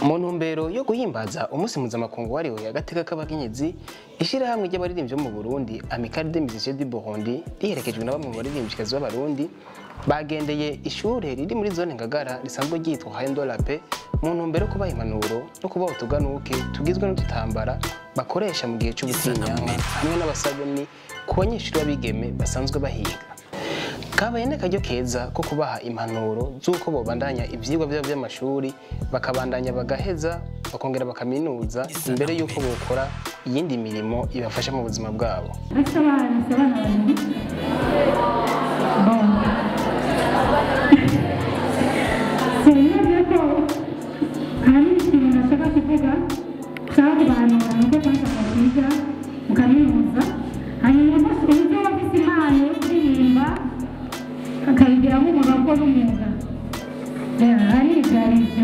mu ntumbero yo guhimbaza umunsi mpuzamakungu wahariwe agateka k'abakenyezi ishyirahamwe ry'abaririmbyi bo mu burundi amicale des musiciens du burundi riherekejwe na bamwe mu baririmbyikazi b'abarundi bagendeye ishure riri muri zone ngagara risanzwe ryitwa haendo lape mu ntumbero yo kubaha impanuro no kubaha utuganuke tugizwe n'udutambara bakoresha mu gihe c'ubutinyanka hamwe n'abasabuni ku banyeshuri b'abigeme basanzwe bahiga kabaye n'akaryo keza ko kubaha impanuro z'uko bobandanya ivyigwa vyabo vy'amashuri bakabandanya bagaheza bakongera bakaminuza imbere y'uko bokora iyindi mirimo ibafasha mu buzima bwabo Ese abana ese abana babiri bon sinibyo ko hari ikintu nashaka kuvuga nshaka kubanura nuko kwanza mwiga mukaminuza hanyuma uburyo wafise impano yo kuririmba akayigira nk'umwuga kuko n'umwuga ariga arivyo